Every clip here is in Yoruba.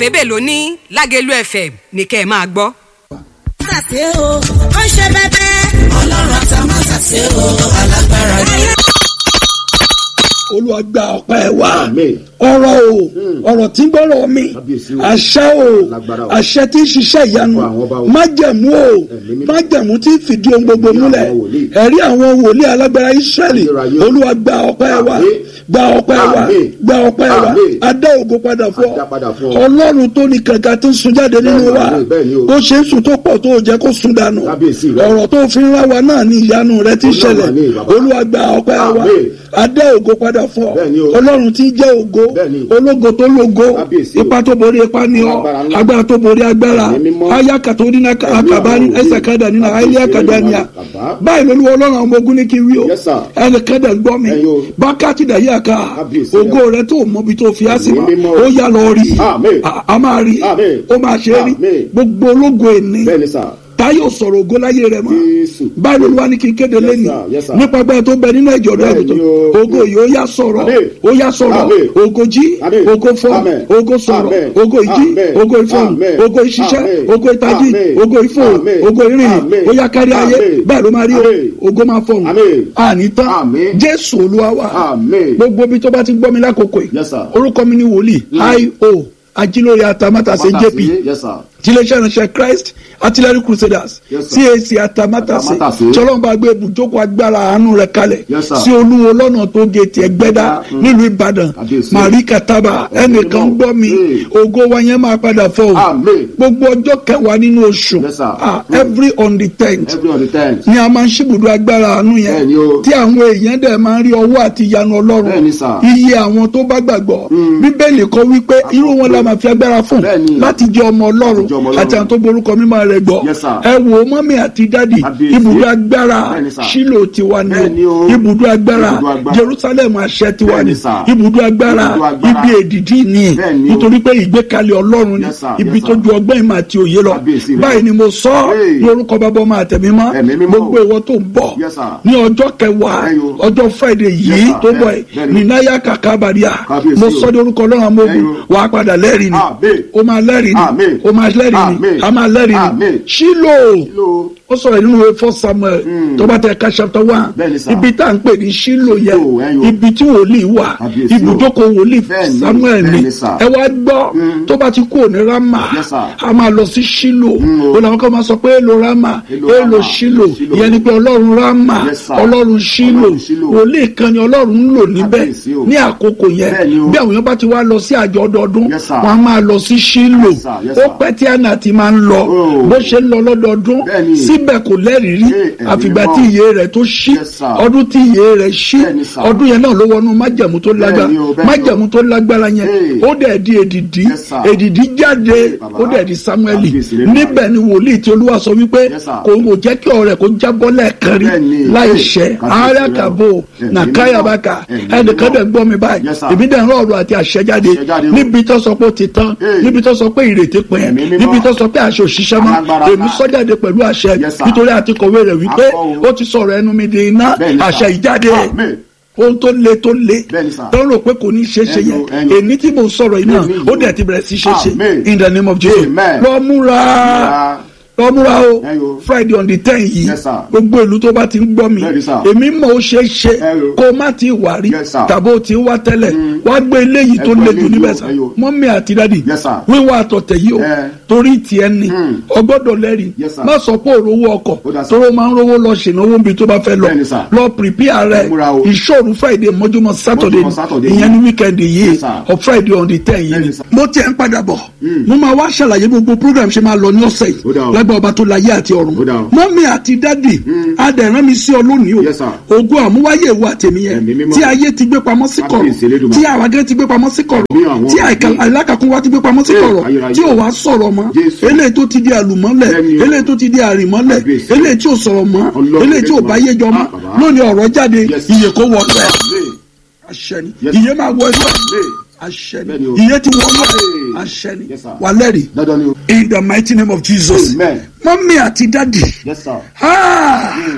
òfébè ló ní lágẹ̀lú fm ní kẹ́ ẹ máa gbọ́. ṣàṣe o ó ṣe bẹbẹ. ọlọ́run àtàwọn ṣàṣe o alágbára ni. olúwa gba ọpẹ́ wa Àmín. ọ̀rọ̀ o ọ̀rọ̀ tí ń gbọ́rọ̀ mi Kábíyèsí o. àṣẹ o Lágbára o. àṣẹ tí ń ṣiṣẹ́ ìyanu Fún àwọn ọba o. májẹ̀mú o Ẹ̀mí mímọ́. májẹ̀mú tí ń fìdí ohun gbogbo Ẹ̀rí múlẹ̀ àwọn wòlíì. ẹ̀rí àwọn wòlíì alágbára Ísírẹ́lì Ayérayé o. olúwa gba ọpẹ́ wa Àmín. gba ọpẹ́ wa Àmín. gba ọpẹ́ wa Àmín. adá ògo padà fún Adá padà fún ọ ọ. ọlọ́run tó ní kànga tó ń sun jáde nínú Bẹ́ẹ̀ni, wa àmín, bẹ́ẹ̀ni o. bó ṣe ń sùn tó pọ̀ tó jẹ́ kó sun dànù Kábíyèsí rẹ. ọ̀rọ̀ tó fi ń rá wa náà ní ìyanu rẹ ti Olúwa ṣẹlẹ̀ ní bàbá. olúwa gba ọpẹ́ wa Àmín. adá ògo padà fún ọ Bẹ́ẹ̀ni o. ọlọ́run tí ń jẹ́ ògo Bẹ́ẹ̀ni. ológo tó lógo Kábíyèsí o. ipa tó borí ipa ni ọ Agbára ńlá. agbára tó borí agbára Ẹ̀mí mímọ́. ayaka tó nínú akaba àwọn òbí. ẹsẹ̀ kadà nínú Kábíyèsí ayé akadà Olúwa ni a bàbá. báyìí lólu ọlọ́run àwọn ọmọ ogun ní kí n wí o Yes, sir. ẹnì kadà gbọ́ mi Ẹ̀yin o. bákàtí dàyé àká Kábíyèsí ògo rẹ tó mọbi tó fi á sí ma Ẹ̀mí mímọ́. ó yá lọ rí Àmín. A- a máa rí Àmín. ó máa ṣe é rí Àmín. gbogbo ológo èní bẹ́ẹ̀ni sà táyọ̀ sọ̀rọ̀ ògo láyé rẹ̀ mọ́ Jésù. báyìí lólu wa ní kí n kéde Yes, lẹ́nu sir. Yes, sir. nípa agbára tó bẹ nínú ẹ̀jọ̀ rẹ̀ Bẹ́ẹ̀ni àgùntàn o. ògo yìí ó yá sọ̀rọ̀ Àmín. ó yá sọ̀rọ̀ Àmín. ògo jí Àmín. ògo fọ́ Àmín. ògo sọ̀rọ̀ Àmín. ògo ìjí Àmín. ògo ìfọ̀hùn Àmín. ògo ìṣiṣẹ́ Àmín. ògo ìtají Àmín. ògo ìfọ̀hùn Àmín. ògo ìrìn Àmín. ó yá kárí ayé Àmín. bẹ́ẹ̀ ló máa rí o Àmín. ògo máa fọ̀hùn Àmín. àní tán Àmín. jésù olúwa wa Àmín. gbogbo ibi tó bá ti gbọ́ mi lákòókò yìí Yes, sir. orúkọ mi ni wòlíì io ajílórí atamátàsé jp Mátàsí. Yes, sir. tiléeṣẹ́ ìránṣẹ́ christ artillery crusaders Yes, sir. cac atamátàsé Atamátàsé. tọ́lọ́mùbá gbé ibùjókòó agbára àánú rẹ̀ kalẹ̀ Yes, sir. sí olúwo lọ́nà tó géètì ẹgbẹ́dá Mm. nílùú ìbàdàn Kábíyèsí. marie kataba ẹnìkan mímọ́. gbọ́ mi Hey. ògo wa yẹn máa padà fọ́ o Àmín. gbogbo ọjọ́ kẹwàá nínú oṣù Yes, sir. ah, Mm. every on the tenth every on the tenth. ni a máa ń ṣíbùdó agbára àánú yẹn Bẹ́ẹ̀ni o. tí àwọn èèyàn dẹ̀ máa ń rí ọwọ́ àti ìyanu ọlọ́run Bẹ́ẹ̀ni sà. iye àwọn tó bá gbàgbọ́ bíbélì kọ wípé irú wọn la máa fi agbára fún Bẹ́ẹ̀ni. láti jẹ́ ọmọ ọlọ́run Láti jẹ́ ọmọ Ọlọ́run. àti àwọn tó borúkọ mímọ́ rẹ̀ gbọ́ Yes, sir. ẹ wò ó mọ́mí àti dádì Kábíyèsí. ibùdó agbára Bẹ́ẹ̀ni sà. sílò tiwa ni Bẹ́ẹ̀ni o o. ibùdó agbára Ibùdó agbára. jerusalem àṣẹ tiwa ni Bẹ́ẹ̀ni sà. ibùdó agbára Ibùdó agbára. ibi èdìdí ni Bẹ́ẹ̀ni o. nítorí pé ìgbékalẹ̀ ọlọ́run ni Yes, sir. ibi Yes, tó sir. ju ọgbọ́n ìmọ̀ àti òye lọ Kábíyèsí rẹ̀. báyìí ni mo sọ Hey. ní orúkọ bàbá ọmọ àtẹ̀mímọ́ Ẹ̀mí mímọ́. gbogbo ìwọ tó ń bọ̀ Yes, sir. ní ọjọ́ kẹwàá Ẹyọ. ọjọ́ friday yìí Yes, sir. tó bọ̀ Bẹ́ẹ̀- ẹ̀ bẹ́ẹ̀ni. ní náyà kàkà bàríà Kábíyèsí mo o. sọ ní orúkọ ọlọ́run amógun Ẹyọ. wàá padà lẹ́rìí ni Àmín. ó máa lẹ́rìí ni Àmín. ó máa lẹ́rìí ni Àmín. a máa lẹ́rìí ni Àmín. ṣílò Kíló. ó sọ̀rọ̀ nínú ìwé fọ́ samuel tó bá tẹ ká chapter one Bẹ́ẹ̀ni sà. ibi tá à ń pè ní ṣílò yẹn Ṣílò, ẹyọ. ibi tí wòlíì wà Kábíyèsí o. ibùdókò wòlíì Bẹ́ẹ̀ni, samuel ni bẹ́ẹ̀ni sà. ẹ wá gbọ́ tó bá ti kú òní rama Yes, sir. a máa lọ sí ṣílò o. ó làwọn kan máa sọ pé èlò rama Èlò èlò Rámà, ṣílò Ṣílò. ìyẹn ni pé ọlọ́run rama Yes, sir. ọlọ́run ṣílò Ọlọ́run Ṣílò. wòlíì kan ni ọlọ́run ń lò níbẹ̀ Kábíyèsí o. ní àkókò yẹn Bẹ́ẹ̀ni o. bí àwọn èèyàn bá ti wá lọ sí àjọ ọdọọdún Yes, sir. wọn a máa lọ sí ṣílò Yes, sir. Yes, ó sir. pẹ́ tí àná ti máa ń lọ Oh. bó ṣe ń lọ lọ́dọọdún Bẹ́ẹ̀ni. síbẹ̀ kò lẹ́rìí rí Ṣé ẹ̀mí àfìgbà mímọ́? tí iye rẹ̀ tó ṣí Yes, sir. ọdún tí iye rẹ̀ ṣí Bẹ́ẹ̀ni, sir. ọdún yẹn náà ló wọnú májẹ̀mú tó lágbára Bẹ́ẹ̀ni o, bẹ́ẹ̀ni o. májẹ̀mú tó lágbára yẹn Hey. ó dẹ̀ di èdìdí Yes, sir. èdìdí jáde bàbá. ó dẹ̀ di samueli Kábíyèsí rẹ̀ níbẹ̀ ni wòlíì tí olúwa sọ wípé Yes, sir. kò kò jẹ́ kí ọ̀rẹ́ kó jábọ́ lẹ́ẹ̀kan rí Bẹ́ẹ̀ni. láì Hey. ṣẹ́ Kábíyèsí ara rẹ̀. kàbó Ẹ̀mí nà mímọ́. káyàbákà Ẹ̀mí ẹnìkan mímọ́. dẹ̀ gbọ́ mi báyìí Yes, sir. èmi dẹ̀ ń rọ̀ ọ̀rọ̀ àti àṣẹ jáde Àṣẹ jáde o. níbi tó sọ pé ó ti tán Hey. níbi tó sọ pé ìrètí pin Ẹ̀mí mímọ́. níbi tó sọ pé àṣẹ òṣìṣẹ́ mọ́ Alágbára èmi ńlá. sọ jáde pẹ̀lú àṣẹ Yes, sir. nítorí àti kọ̀wé rẹ̀ wípé Akọ o. ó ti sọ̀rọ̀ ẹnu mi di iná Bẹ́ẹ̀ni, sir. àṣẹ ìjáde Àmín. ohun tó le tó le Bẹ́ẹ̀ni, sir. tó ń rò pé kò ní ṣe é ṣe Ẹnu, yẹn ẹnu. èní tí mo sọ̀rọ̀ yìí náà Ẹnu ó yìí dẹ̀ o. ti bẹ̀rẹ̀ sí ṣe ṣe Amen. in the name of Jesus Amen. lọ múra Múra. lọ múra o Ẹyọ. Friday on the ten yìí Yes, sir. gbogbo ìlú tó bá ti ń gbọ́ mi Bẹ́ẹ̀ni, sir. èmi mọ̀ ó ṣe é ṣe Ẹyọ. kó o má ti wà rí Yes, sir. tàbí o ti ń wá tẹ́lẹ̀ wá gbé eléyìí tó Ẹgbẹ́ le jù eléyìí níbẹ̀ o, sá ẹyọ. mọ́mí àti dádì Yes, sir. wíwá àtọ̀tẹ̀ yìí o Ẹ. torí tiẹ̀ ni Hmm. ọgbọ́dọ̀ lẹ́rìí Yes, sir. má sọ pé òrówó ọkọ̀ Ó dà, sir. tóró máa ń rówó lọ ṣènáwó níbi tó bá fẹ́ lọ Bẹ́ẹ̀ni, sir. lọ prepare rẹ Múra o. ìṣòro Friday mọ́júmọ́ Saturday Mọ́júmọ́ Saturday ìyẹn ní weekend yìí Yes, sir. of Friday on the ten yìí Bẹ́ẹ̀ni, sir. mo tiẹ̀ ń padà bọ̀ mo máa wá ṣàlàyé gbogbo program ṣe máa lọ ní ọ̀sẹ̀ Ó dà yìí o. lágbà ọba tó láyé àti ọ̀run Ó dà o. mọ́mí àti dádì adẹ̀rán mi sí ọ lónìí o Yes, sir. ògo àmúwáyé ìwà tèmi yẹn Ẹ̀mí mímọ́. tí ayé ti gbé pamọ́ sí kọ̀rọ̀ Kábíyèsí Elédùmarè. tí àwọn agẹ́ ti gbé pamọ́ sí kọ̀rọ̀ Bí àwọn tí ọmọ àìkà- mi. àìlákàkún wa ti gbé pamọ́ sí Ee, kọ̀rọ̀ ayérayé. tí ò wá sọ̀rọ̀ mọ́ Jésù. eléyìí tó ti di àlùmọ́lẹ̀ Bẹ́ẹ̀ni o. eléyìí tó ti di àrìmọ́lẹ̀ Kábíyèsí. eléyìí tí ò sọ̀rọ̀ mọ́ Ọlọ́run eléyìí tí ò bá yé jọ mọ́ Ah, bàbá. lónìí ọ̀rọ̀ jáde Yes. iye kó wọ ẹ̀ Amen. àṣẹ ni Yes. iye máa wọ ẹ̀ Amen. àṣẹ Bẹ́ẹ̀ni ni o. iye ti wọ ẹ̀ Hey. àṣẹ ni Yes, sir. wà lẹ́rìí Dandan ni o. in the mighty name of Jesus Amen. mọ́mí àti dádì Yes, sir. Ah!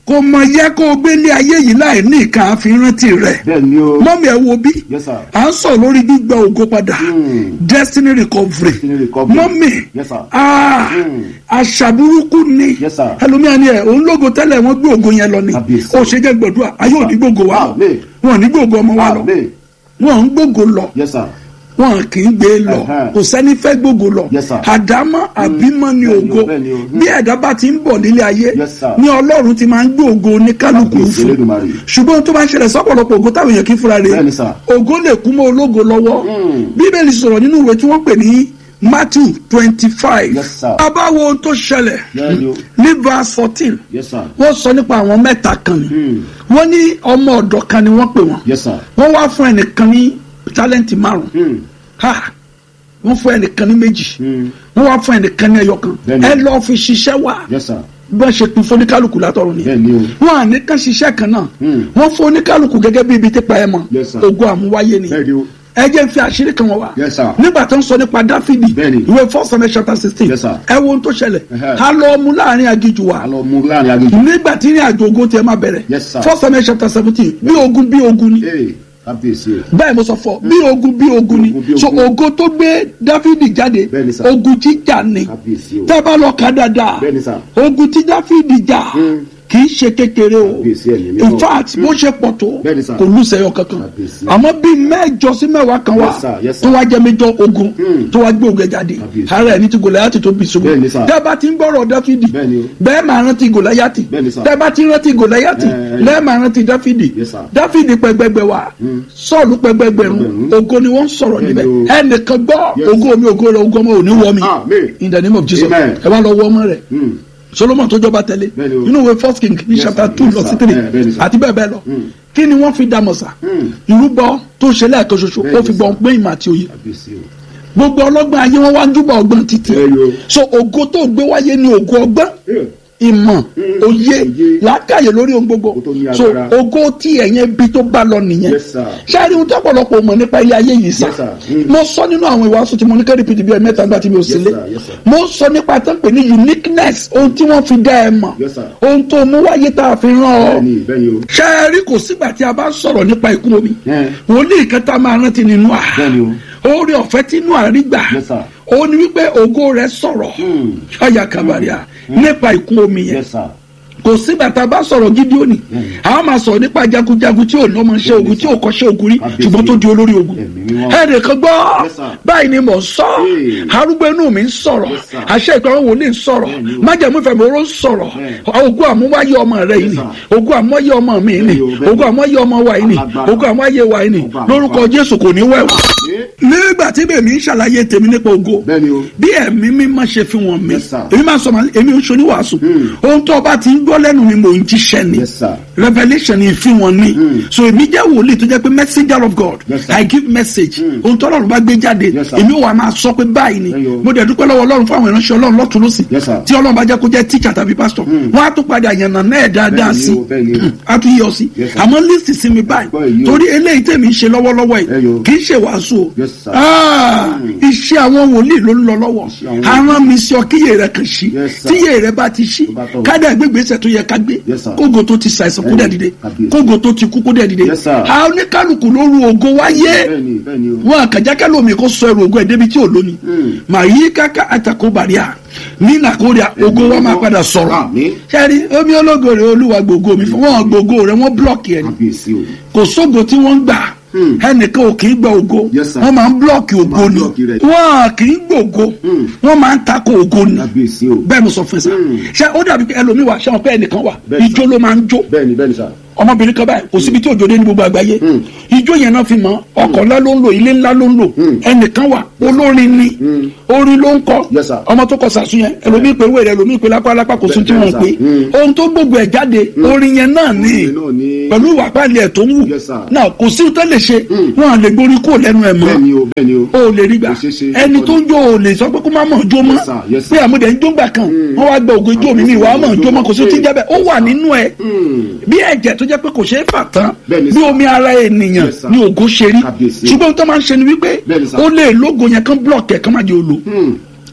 kò mọ yẹ kó o gbé ní ayé yìí láì ní ìka àfihàntì rẹ̀ bẹ́ẹ̀ ni o mọ́mí ẹ wo bí Yes, sir. à ń sọ lórí gbígba ògo padà Hmm. destiny recovery Destiny recovery. mọ́mí Yes, sir. ah, Hmm. àṣà burúkú ni Yes, sir. ẹlòmíà ni ẹ òun lógo tẹ́lẹ̀ wọ́n gbé ògo yẹn lọ ni Kábíyèsí. ó ṣe jẹ́ gbọ̀dúrà ayé ò ní gbógo wa lọ Amen. wọn ò ní gbógo ọmọ wa lọ Amen. wọn ò ń gbógo lọ yes sir wọn kì í gbé lọ Ẹ̀hẹ́n. kò sẹ́ni fẹ́ gbógo lọ Yes, sir. àdámọ́ àbímọ́ ni Bẹ́ẹ̀ni o, ògo bẹ́ẹ̀ni o. bí ẹ̀dá bá ti ń bọ̀ nílé ayé Yes, sir. ní ọlọ́run ti máa ń gbé ògo ní kálukú Kábíyèsí fún Olódùmarè. ṣùgbọ́n tó bá ń ṣẹlẹ̀ sọ́pọ̀lọpọ̀ ògo táwọn èèyàn kì í fúnra rẹ̀ Bẹ́ẹ̀ni, sir. ògo lè kú mọ́ ológo lọ́wọ́ Mm. bíbélì sọ̀rọ̀ nínú ìwé tí wọ́n pè ní Matthew twenty five Yes, sir. abáwo ohun tó ṣẹlẹ̀ Bẹ́ẹ̀ni o. ní verse fourteen yes sir wọ́n sọ nípa àwọn mẹ́ta kan ni Hmm. wọ́n ní ọmọ ọ̀dọ̀ kan ni wọ́n pè wọ́n yes sir wọ́n wá fún ẹnìkan ní tálẹ́ǹtì márùn Hmm. ha wọ́n fún ẹnìkan ní méjì Hmm. wọ́n wá fún ẹnìkan ní ẹyọ kan Bẹ́ẹ̀ni. ẹ lọ́ọ́ fi ṣiṣẹ́ wá yes sir bọ́n ṣe pin fún oníkálukú látọ̀run ni bẹ́ẹ̀ni o wọn à ní kán ṣiṣẹ́ kan náà Hmm. wọ́n fún oníkálukú gẹ́gẹ́ bí ibi tipa ẹ̀ mọ̀ Yes, sir. ogun àmúwáyé ni bẹ́ẹ̀ni o ẹ jẹ́ n fi àṣírí kan wọn wá Yes, sir. nígbà tó ń sọ nípa dáfídì Bẹ́ẹ̀ni. ìwé first Samuel chapter sixteen Yes, sir. ẹ wo ohun tó ṣẹlẹ̀ Ẹhẹ́. a lọ mú láàrin aginjù wa a lọ mú láàrin aginjù nígbà tí ní àjò ogun tiẹ̀ máa bẹ̀rẹ̀ Yes, sir. first Samuel chapter seventeen bí ogun bí ogun ni ee kábíyèsí o bẹ́ẹ̀ mo sọ fọ bí ogun bí ogun ni Ogun bí so ogun. ogun tó gbé dáfídì jáde Bẹ́ẹ̀ni, sir. ogun jíjà ni kábíyèsí o tẹ́ bá lọ kà dáadáa Bẹ́ẹ̀ni, sir. ogun tí dáfídì jà Mm. kì í ṣe kékeré o Kábíyèsí ẹ̀mí mímọ́. in fact bó ṣe pọ̀ tó Bẹ́ẹ̀ni, sir. kò lùsẹ̀yọ kankan Kábíyèsí. àmọ́ bí mẹ́jọ sí mẹ́wàá kan wà Yes, sir. Yes, sir. tó wá jẹ́ méjọ ogun Mm. tó wá gbé ogun ẹ̀ jáde Kábíyèsí. ara ẹni tí gòláyàtì tó bì ṣubú Bẹ́ẹ̀ni, sir. tẹ́ bá ti ń gbọ́rọ̀ dáfídì Bẹ́ẹ̀ni o. bẹ́ẹ̀ máa rántí gòláyàtì Bẹ́ẹ̀ni, sir. tẹ́ bá ti rántí gòláyàtì Eh, lẹ́ẹ̀ máa rántí dáfídì Yes, sir. dáfídì pẹgbẹgbẹ wa sọ́ọ̀lù pẹgbẹgbẹrún Ẹgbẹ̀rún. ògo ni wọ́n ń sọ̀rọ̀ Bẹ́ẹ̀ni níbẹ̀ o. ẹnìkan gbọ́ Yes. ògo mi ògo rẹ ògo ọmọ ò ní wọ mi Amen. in the name of Jesus Amen. ẹ wá lọ wọ ọmọ rẹ Hmm. solomon tó jọba tẹ̀lé Bẹ́ẹ̀ni o. inú ìwé first king ní Yes, chapter sir. two Yes, lọ sí sir. three Eh, bẹ́ẹ̀ni, sir. àti bẹ́ẹ̀ bẹ́ẹ̀ lọ Mm. kí ni wọ́n fi dá mọ̀sá Mm. ìrúbọ tó ṣe lẹ́ẹ̀kan ṣoṣo ó Bẹ́ẹ̀ni, fi gbọ́n sir. pé ìmọ̀ àti òye kábíyèsí o gbogbo ọlọ́gbọ́n ayé wọn wá ń júbà ọgbọ́n títí Bẹ́ẹ̀ni o. so ògo tó gbé wáyé ni ògo ọgbọ́n Eh, ìmọ̀ Mm. òye Òye. làákàyè lórí ohun gbogbo Ó tó ní so agbára. ògo tí ẹ̀yẹn bí tó bá lọ nìyẹn Yes, sir. ṣáàrí ohun tó pọ̀lọpọ̀ mọ̀ nípa ilé ayé yìí sá Yes, sir. Mm. mo sọ nínú àwọn ìwàásù tí mo ní kẹ́rì pdp ẹ̀ mẹ́ta nígbà tí mi ò sílé sir. Yes, sir. mo sọ nípa tó ń pè ní uniqueness ohun tí wọ́n fi dá ẹ mọ̀ Yes, sir. ohun tó mú wáyé tá a fi rán ọ bẹ́ẹ̀ni bẹ́ẹ̀ni o ṣáàrí kò sígbà tí a bá sọ̀rọ̀ nípa ikú omi Eh. wòlíì kan tá a máa rántí nínú à bẹ́ẹ̀ni o oore ọ̀fẹ́ tí inú àrí gbà Yes, sir. ó ní wípé ògo rẹ̀ sọ̀rọ̀ Hmm. ọ̀yà kàbàríà nípa ikú omi yẹn yes sir kò sígbà tá a bá sọ̀rọ̀ Gídíónì a máa sọ̀rọ̀ nípa jagunjagun tí ò lọ́mọ ṣe ogun tí ò kọ́ṣẹ́ ogun rí Kábíyèsí. ṣùgbọ́n tó di olórí ogun Ẹ̀mí mímọ́. ẹnìkan gbọ́ Yes, sir. báyìí ni mò ń sọ Hey. arúgbó inú mi ń sọ̀rọ̀ Yes, sir. àṣẹ ìpamọ́ wòlíì ń sọ̀rọ̀ Bẹ́ẹ̀ni o. májàmú ìfẹ̀mí oró ń sọ̀rọ̀ Bẹ́ẹ̀. ogun àmúwáyé ọmọ rẹ yìí Yes, ni sir. ogun àmúwáyé ọmọ mi yìí ni Bẹ́ẹ̀ni o, bẹ́ẹ̀ni. ogun àmúwáyé ọmọ wa yìí ni Alágbára. ogun àmúwáyé wa yìí ni Ọba àmúwá. lórúkọ Jésù kò ní wẹ̀wà Eh. nígbà tí bèmí ń ṣàlàyé tèmi nípa ògo bẹ́ẹ̀ni o bí ẹ̀mí mímọ́ ṣe fi wọ́n mi Yes, sir. èmi máa sọ ma èmi ń sọ ní wàásù Hmm. ohun tó ọba ti ń gbọ́ lẹ́nu mi mò ń jíṣẹ́ ni Yes, sir. revelation ni fi wọn ni Hmm. so èmi jẹ́ wòlíì tó jẹ́ pé messenger of God Yes, sir. I give message Hmm. ohun tó ọlọ́run bá gbé jáde Yes, sir. èmi wà máa sọ pé báyìí ni Ẹyọ. mo dẹ̀ dúpẹ́ lọ́wọ́ ọlọ́run fún àwọn ìránṣẹ́ ọlọ́run lọ́tún lọ́sì Yes, sir. tí ọlọ́run bá jẹ́ kó jẹ́ teacher tàbí pastor Hmm. wọ́n á tún padà yànnà náà dáadáa Bẹ́ẹ̀ni sí o, bẹ́ẹ̀ni o. á tún yọ sí Yes, sir. àmọ́ list sí mi báyìí Gbọ́ èyí o. torí eléyìí tèmi ń ṣe lọ́wọ́lọ́wọ́ yìí Ẹyọ. kì í ṣe wàásù o Yes, sir. Ah, iṣẹ́ àwọn wòlíì ló ń lọ lọ́wọ́ Iṣẹ́ àwọn aràn mi sí ọ kíyè rẹ kàn sí Yes, sir. tíyè rẹ bá ti sí Tó bá tọ̀. kádà gbégbèsè tó yẹ ká gbé Yes, sir. kógo tó ti ṣàìsàn kó dẹ̀ dìde Kábíyèsí. kógo tó ti kú kó dẹ̀ dìde Yes, sir. àwọn oníkálukú ló ru ògo wáyé bẹ́ẹ̀ni bẹ́ẹ̀ni o wọn àkàjákẹ́ lómi kó sọ ẹrù ògo ẹ̀ débi tí ò lóni Hmm. màá yí káká àtàkó bàríà ní nàkóríà ògo wa máa padà sọ̀rọ̀ Àmín. sẹ́ni omi ológo rẹ̀ olúwa gbogbo mi fún wọn gbogbo rẹ̀ wọ́n blọ́ọ̀kì ẹ̀ ni kábíyèsí o kò sógo tí wọ́n ń gbà Hmm. ẹnìkan ò kì í gba ògo Yes, sir. wọ́n máa ń blọ́ọ̀kì ògo máa ń ni blọ́ọ̀kì rẹ̀. wọ́n kì í gbògo Hmm. wọ́n máa ń takò ògo ni kábíyèsí o bẹ́ẹ̀ mo sọ fún ẹ sá Hmm. ṣé ó dàbí pé ẹlòmíì wà ṣé wọn pé ẹnìkan wà Bẹ́ẹ̀ ijó ló máa ń jó bẹ́ẹ̀ni bẹ́ẹ̀ni sà ọmọbìnrin kan báyìí kò síbi tí òjò dé ní gbogbo àgbáyé Hmm. ijó yẹn náà fi mọ ọkọ̀ ńlá ló ń lò ilé ńlá ló ń lò Hmm. ẹnìkan wà olórin ni Hmm. orin ló ń kọ Yes, sir. ọmọ tó kọ sàṣù yẹn ẹlòmíì pé wèrè ẹlòmíì pé lápá lápá kò sí tí Bẹ́ẹ̀ wọn sir. pé Hmm. ohun tó gbogbo ẹ̀ jáde orin yẹn náà ni Orin náà ni- pẹ̀lú ìwà pàlẹ́ ẹ̀ tó ń wù Yes, sir. náà kò sí tó lè ṣe Hmm. wọn à lè gborí kúrò lẹ́nu ẹ̀ mọ́ bẹ́ẹ̀ni o bẹ́ẹ̀ni o o lè rí gbà Kò ṣeé ṣe. ẹni tó ń jó o lè sọ pé kó má mọ̀ jó mọ́ Yes, sir. Yes, sir. pé àmúdẹ̀ ń jó gbà kan Hmm. wọ́n wá gba ògo ijó mi ní ìwà mọ̀ jó mọ́ kò sí tí ń jẹ́ bẹ́ẹ̀ ó wà nínú ẹ̀ Hmm. bí ẹ̀jẹ̀ tó jẹ́ pé kò ṣeé fà tán Bẹ́ẹ̀ni, bí sir. omi ara ènìyàn Yes, sir. ni ògo ṣe rí Kábíyèsí. ṣùgbọ́n tó máa ń ṣe ni wípé Bẹ́ẹ̀ni, sir. ó lè lógo yẹn kán blọọkì ẹ̀ kán má jẹ́ olo Hmm.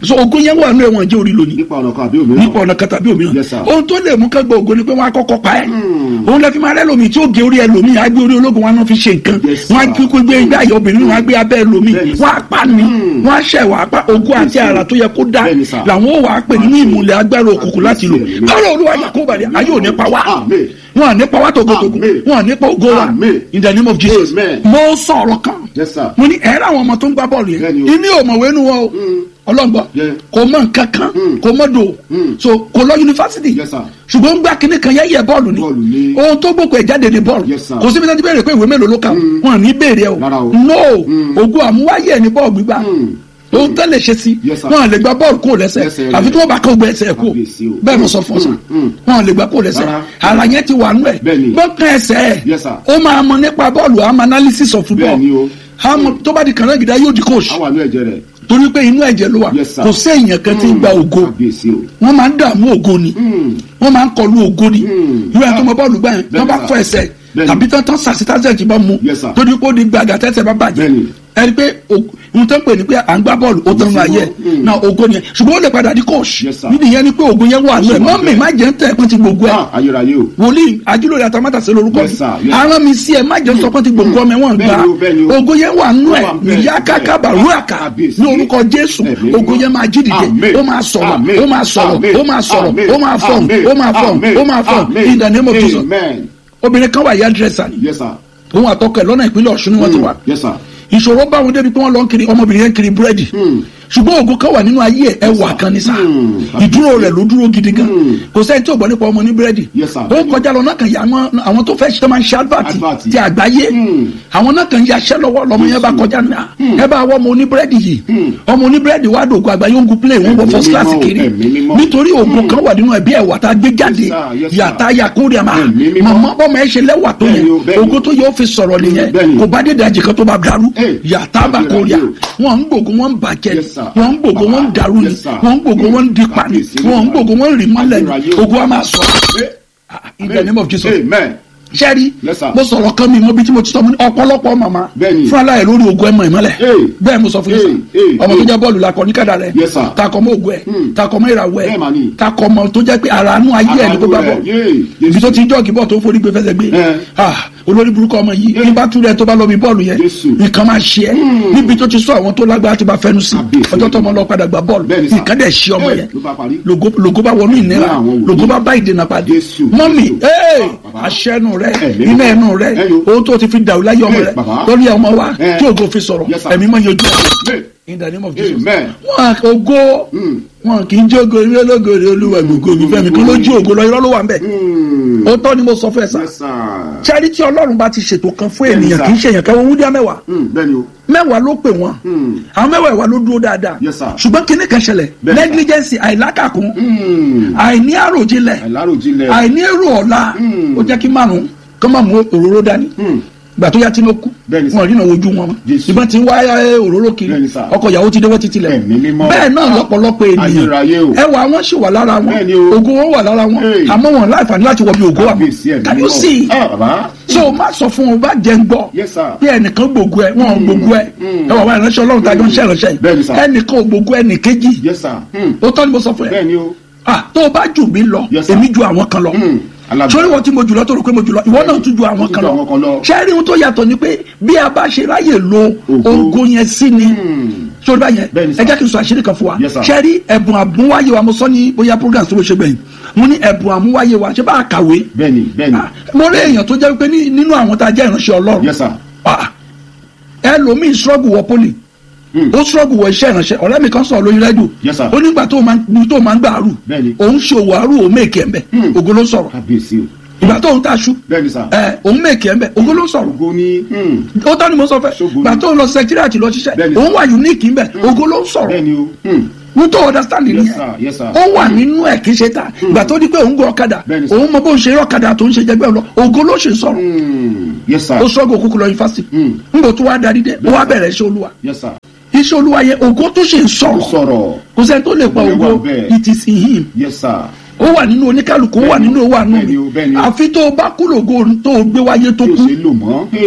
so ogun yẹn wà nínú ẹ̀wọ̀n jẹ́ orí lónìí nípa ọ̀nà kan àbí òmíràn. nípa ọ̀nà kan tàbí òmíràn Yes, sir. ohun tó lè mú ká gba ògo ni pé wọ́n á kọ́kọ́ pa ẹ́ Hmm. òun lè fi máa rẹ́ lómi tí ó gé orí ẹlòmíì á gbé orí ológun wọn á fi ṣe nǹkan Yes, sir. wọ́n á kúkú gbé igbá ìyá obìnrin wọn á gbé abẹ́ ẹlòmíì Bẹ́ẹ̀ni, wọ́n á pa ni Hmm. wọ́n á ṣẹ̀ wọ́n á pa ogun àti Yes, sir. àrà tó yẹ kó dá Bẹ́ẹ̀ni, sir. làwọn ò wà á pè nínú ìmùlẹ̀ agbára òkùnkùn láti lò Yes, sir. kọ́rọ̀ olúwa yà kó bàdé ayé ò ní pa wá Amen. wọn à ní pa wá togotogo Amen. wọn à ní pa ògo wa Amen. in the name of Jesus Amen. mo sọ̀rọ̀ kan Yes, sir. mo ní ẹ̀rọ àwọn ọmọ tó ń gbá bọ́ọ̀lù yẹn Bẹ́ẹ̀ni o. ìní ò mọ̀wé nu wọn o ọlọ́ngbọ́ Yeah. kò mọ nǹkan kan Mm. kò mọ do Mm. so kò lọ yunifásitì Yes, sir. ṣùgbọ́n ń gbá kinní kan yẹ́yẹ́ bọ́ọ̀lù ni Bọ́ọ̀lù ni. ohun tó gbókò ẹ̀ jáde ni bọ́ọ̀lù Yes, sir. kò síbi tó ti bẹ̀rẹ̀ pé ìwé mélòó ló kà o wọn à ní béèrè ẹ Rárá o o. no Mm. ògo àmúwáyé ẹ̀ ní bọ́ọ̀lù gbígbá Mm. ohun tó lè ṣe sí Yes, sir. wọn à lè gba bọ́ọ̀lù kó lẹ́sẹ̀ Lẹ́sẹ̀ àfi rẹ̀. tí wọ́n bá kó gbẹ ẹsẹ̀ kó Kábíyèsí o. bẹ́ẹ̀ mo sọ fún ọ sà Mm, mm. wọn à lè gba kó lẹ́sẹ̀ Rárá. ara yẹn ti wà nú ẹ̀ Bẹ́ẹ̀ni. gbọ́kàn ẹsẹ̀ ẹ̀ Yes, sir. ó máa mọ nípa bọ́ọ̀lù àmọ́ analysis of football Bẹ́ẹ̀ni o. àmọ́ tó bá di kànáà gidi yóò di coach a wà ní ẹ̀jẹ̀ rẹ̀. torí pé inú ẹ̀jẹ̀ ló wà Yes, sir. kò séèyàn kan tí ń gba ògo kábíyèsí o. wọ́n máa ń dààmú ògo ni Hmm. wọ́n máa ń kọlu ògo ni Hmm. ìwé àti ọmọ bọ́ọ̀lù gbà yẹn Bẹ́ẹ̀ni, wọ́n bá sir. fọ ẹsẹ̀ Bẹ́ẹ̀ni. tàbí tán tán sàṣítàṣẹ̀ bá mu Yes, sir. torí pé ó di gbàgà tẹ́sẹ̀ bá bàjẹ́ Bẹ́ẹ̀ni. ẹni pé ohun tó ń pè ní pé à ń gbá bọ́ọ̀lù ó tán nù ayé ẹ̀ Hmm. náà ògo ni ẹ̀ ṣùgbọ́n ó lè padà di coach Yes, sir. nídìí yẹn ni pé ògo yẹn wà nù ẹ̀ Ó sì wà mọ́mì bẹ́ẹ̀. má jẹ́ ń tẹ̀ pọ́n ti gbogbo ẹ̀ Ah, ayérayé o. wòlíì ajúlórí àtàmátàsé lórúkọ Yes, sir. mi Yes. aràn mi sí ẹ má jẹ́ sọ pé ti gbogbo ọmọ ẹ̀ wọ́n gbà Bẹ́ẹ̀ni o, bẹ́ẹ̀ni o. ògo yẹn wà nù ẹ̀ Ó wà bẹ́ẹ̀, ìyá káká bẹ́ẹ̀, bàrúàkà kábíyèsí. ní orúkọ jésù Ẹ̀mí ògo mímọ́. yẹn máa jí dìde Amen. ó máa sọ̀rọ̀ Amen. ó máa sọ̀rọ̀ Amen. ó máa sọ̀rọ̀ Amen. ó máa fọ̀n Amen. ó máa fọ̀n Amen. ó máa fọ̀n Amen. in the name of Jesus Amen. obìnrin kan wà yá dírẹ́sà ni Yes, sir. òun àtọkọ ẹ̀ lọ́nà ìpínlẹ̀ ọ̀ṣun ni wọ́n ti wà Yes, sir. ìṣòro bá wọn débi pé wọ́n lọ ń kiri ọmọbìnrin yẹn kiri búrẹ́dì Hmm. ṣùgbọ́n ògo kan wà nínú ayé ẹ̀ ẹwà kan ní sá Hmm. ìdúró rẹ̀ ló dúró gidi gan Hmm. kò sẹ́ni tí ò gbọ́ nípa ọmọ ní búrẹ́dì Yes, sir. ó kọjá lọ náà kàn yà àwọn àwọn tó fẹ́ ṣe tó máa ń ṣe advert Advert. ti àgbáyé Hmm. àwọn náà kàn yaṣẹ́ lọ́wọ́ lọ́mọ yẹn bá Yes, kọjá ní à Hmm. ẹ bá wọ́ ọmọ oní búrẹ́dì yìí Hmm. ọmọ oní búrẹ́dì wà dògó àgbáyé ń gun play wọ́n wọ Ẹ̀mí first class mímọ́, kiri ẹ̀mí mímọ́. nítorí ògo kan wà nínú ẹbí ẹ̀wà tá a gbé jáde Yes, sir. Yes, sir. yàtá yakúrẹ́ àmà Ẹ̀mí mímọ́. màmá bọ́mọ ẹ ṣe lẹ́wà tó yẹn Bẹ́ẹ̀ni o, bẹ́ẹ̀ni. ògo tó yẹ ó fi sọ̀rọ̀ nìyẹn Bẹ́ẹ̀ni. kò bá dé dajì kan tó bá darú Hey, yàtá bá kórìà Bẹ́ẹ̀ni wọn ń gbògo wọn ń bàjẹ́ Yes, sir. wọn ń gbògo wọn ń darú ni Yes, sir. wọn ń gbògo wọn ń dipa ni Kábíyèsí wọn ń Olúwa. gbògo wọn ń rì mọ́lẹ̀ ni Ayérayé. ògo wa máa sọ Eh, in the name of Jesus Amen. sẹ́rí Yes, sir. mo sọ̀rọ̀ kan mi mo bí tí mo ti sọ mo ní ọ̀pọ̀lọpọ̀ màmá Bẹ́ẹ̀ni. fún aláyẹ̀ lórí ogun ẹ̀mọ̀ ìmọ̀lẹ̀ Hey. bẹ́ẹ̀ mo sọ fún yín Hey, hey, sà ọmọ tó hey. jẹ́ bọ́ọ̀lù la kọ ní kàdà rẹ̀ Yes, sir. takọ̀ mọ́ ogun ẹ̀ Hmm. takọ̀ mọ́ ìràwọ̀ ẹ̀ Bẹ́ẹ̀ mà ni. takọ̀ mọ́ tó jẹ́ pé àràánú ayé ẹ̀ ní kó bá bọ̀ ibi tó ti ń jọ́ọ̀gì bọ́ọ̀ tó ń forí gbé fẹsẹ̀ gbé Eh. ah olórí burúkú ọmọ yìí Eh. ní bá túrẹ̀ tó bá lọ bí bọ́ọ̀lù yẹn Jésù. nǹkan máa ṣe ẹ́ níbi tó ti sọ àwọn tó lágbára ti bá fẹnu sí Kábíyèsí. ọjọ́ tó ọmọ lọ padà gba bọ́ọ̀lù Bẹ́ẹ̀ni sà. nǹkan dẹ̀ ṣe ọmọ Eh, yẹn ló bá parí. logo logo bá wọnú ìnira Ní àwọn wòlíì. logo bá bá ìdènà pàdé Jésù. mọ́mì Jésù. ee Bàbá. aṣẹ́nu rẹ Ẹ̀mí iná mímọ́. ẹnu rẹ Ẹ̀yọ. ohun tó ti fi dàrú láyé ọmọ Eh, rẹ bàbá. lórí ọmọ wa Eh. tí ògo fi sọ̀rọ̀ Yes, sir. ẹ̀mí mọ́ yanjú ẹ̀ Amen. in the name of Jesus Amen. wọn ògo Hmm. wọn kì í jẹ́ ògo eré ológore olúwa gbogbo mi fẹ́mi kí ló jí ògo lọ irọ́ ló wà ń bẹ̀ Hmm. ó tọ́ ni mo sọ fún ẹ sá Yes, sir. charity ọlọ́run bá ti ṣètò kan fún Bẹ́ẹ̀ni, ènìyàn sir. kì í ṣe èèyàn kẹwọn wúdíá mẹ́wàá Hmm. Bẹ́ẹ̀ni o. mẹ́wàá ló pè wọ́n Hmm. àwọn mẹ́wàá ìwà ló dúró dáadáa Yes, sir. ṣùgbọ́n kíní kan ṣẹlẹ̀ Bẹ́ẹ̀ni, sir. negligence àìlákàkún Hmm. àìní àròjinlẹ̀ Àìláròjinlẹ̀. àìní èrò ọ̀la Hmm. ó jẹ́ kí márùn-ún kọ́ máa mú òróró dání Hmm. gbà tó yá tí ló kú Bẹ́ẹ̀ni, sir. wọn rí náà wojú wọn mọ́ Jésù. ìbọn ti ń wá ẹ, òróró kiri Bẹ́ẹ̀ni, sir. ọkọ ìyàwó ti dé wọ́n ti tilẹ̀ Ẹ̀mí mímọ́. bẹ́ẹ̀ náà lọ́pọ̀lọpọ̀ Ayérayé o. ènìyàn ẹwà wọn sì wà lára wọn Bẹ́ẹ̀ni o. ògo wọn wà lára wọn Hey. àmọ́ wọn láǹfààní láti wọ bí ògo wà Kábíyèsí ẹ̀mí can you mímọ́. see Ah, bàbá. so o má sọ fún wọn bá jẹ ń gbọ́ Yes, sir. bí ẹnìkan gbogbo ẹ wọn ò gbogbo ẹ Mm. ẹ wà wá ìránṣẹ́ Ọlọ́run tàjọ ń ṣe ìránṣẹ́ Bẹ́ẹ̀ni, sir. yìí ẹnìkan ò gbogbo ẹnìkejì Yes, sir. Hmm. ó tọ́ ni mo sọ fún ẹ Bẹ́ẹ̀ni o. ah tó o bá jù mí lọ Yes, sir. èmi ju àwọn kan lọ Hmm. Alágbára. sórí wọn tí mo jù lọ tó rò pé mo jù lọ ìwọ náà tún ju àwọn Tún kan ju àwọn kan lọ lọ. ṣẹ́ẹ́rì ohun tó yàtọ̀ ni pé bí a bá ṣe ráyè lo Ògo. ògo yẹn sí ni Hmm. sórí báyẹn Bẹ́ẹ̀ni, sir. ẹ jẹ́ kí n sọ àṣírí kan fún wa Yes, sir. ṣẹ́ẹ́rì ẹ̀bùn àmúwáyé wa mo sọ ní bóyá program tó ló ṣe gbẹ̀yìn mo ní ẹ̀bùn àmúwáyé wa ṣé bá a kàwé Bẹ́ẹ̀ni, bẹ́ẹ̀ni. Ah, mo rí èèyàn tó jẹ́ pé ní- nínú àwọn tá a jẹ́ ìránṣẹ́ Ọlọ́run Yes, sir. Ah, ẹlòmíì struggle wọ poli Hmm. ó struggle wọ iṣẹ́ ìránṣẹ́ ọ̀rẹ́ mi kan sọ̀rọ̀ lórí rẹ́díò Yes, sir. ó nígbà tó máa ń tó máa ń gbà àrù Bẹ́ẹ̀ni. òun ṣe òwò àrù òun mèkì ẹ̀ ń bẹ̀ Hmm. ògo ló ń sọ̀rọ̀ Kábíyèsí o. ìgbà tó ń taṣu Bẹ́ẹ̀ni, sir. ẹ òun mèkì ẹ̀ ń bẹ̀ ògo ló ń sọ̀rọ̀ Ògo ni. Hmm. ó tọ́ ni mo sọ fẹ́ Ṣógo ni. ìgbà tó ń lọ sẹkítírìàtì lọ ṣiṣẹ́ Bẹ́ẹ̀ni, òun sir. wà unique ń bẹ̀ ògo ló ń sọ̀rọ̀ Bẹ́ẹ̀ni o. Hmm. mo tó understand Yes, nìyẹn sir. Yes, sir. ó wà nínú ẹ̀ kì í ṣe ta ìgbà tó di pé òun gun ọ̀kadà Bẹ́ẹ̀ni, sir. òun mọ bó ń ṣe eré ọ̀kadà tó ń ṣe jẹgbẹ́ lọ ògo ló ṣe sọ̀rọ̀ Hmm. Yes, sir. ó struggle kúkú lọ yunifásitì Hmm. nígbà tó wá darí dé ó wá bẹ̀rẹ̀ iṣẹ́ olúwa Yes, sir. iṣẹ́ olúwa yẹn ògo tó ṣe ń Ó sọ̀rọ̀ sọ̀rọ̀. kò sẹ́ni tó lè pa Ògo ògo wà bẹ́ẹ̀. it is in him Yes, sir. ó wà nínú oníkálukú ó wà nínú owó àánú Bẹ́ẹ̀ni o, bẹ́ẹ̀ni mi o. àfi tó o bá kú lògo tó o gbé wáyé tó Tí o kú ṣe lò mọ́. Hey.